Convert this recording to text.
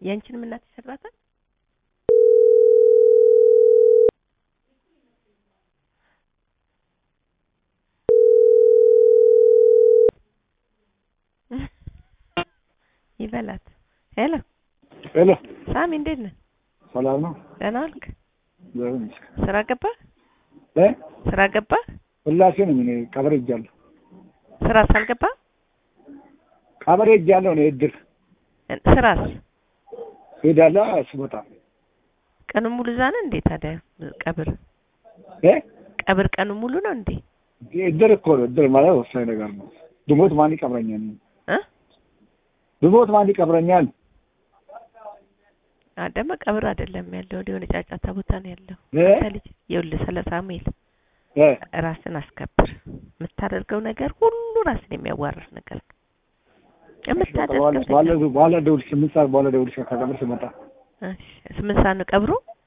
ያንቺንም እናት ይሰድባታል? ይበላት። ሄሎ ሄሎ ሳሚ እንዴት ነህ? ሰላም ነው? ደህና ዋልክ? እግዚአብሔር ይመስገን። ስራ ገባህ? እ ስራ ገባህ? ሁላሴ ነኝ እኔ ቀበሌ ሄጃለሁ። ስራ ሳልገባህ ቀበሌ ሄጃለሁ እኔ እድር ስራስ ሄዳለሁ ስወጣ ቀኑን ሙሉ እዛ ነህ እንዴ ታዲያ? ቀብር እ ቀብር ቀኑን ሙሉ ነው እንዴ? እድር እኮ ነው። እድር ማለት ወሳኝ ነገር ነው። ብሞት ማን ይቀብረኛል? እ ብሞት ማን ይቀብረኛል? አ ደግሞ ቀብር አይደለም ያለው የሆነ ጫጫታ ቦታ ነው ያለው። እ አንተ ልጅ ይኸውልህ ስለ ሳሙኤል እ ራስን አስከብር። የምታደርገው ነገር ሁሉ ራስን የሚያዋርድ ነገር ነው። የምታደርገው በኋላ ነገር በኋላ ደውልሽ ስምንት ሰዓት በኋላ ደውልሽ ከቀብር ስመጣ እሺ፣ ስምንት ሰዓት ነው ቀብሩ?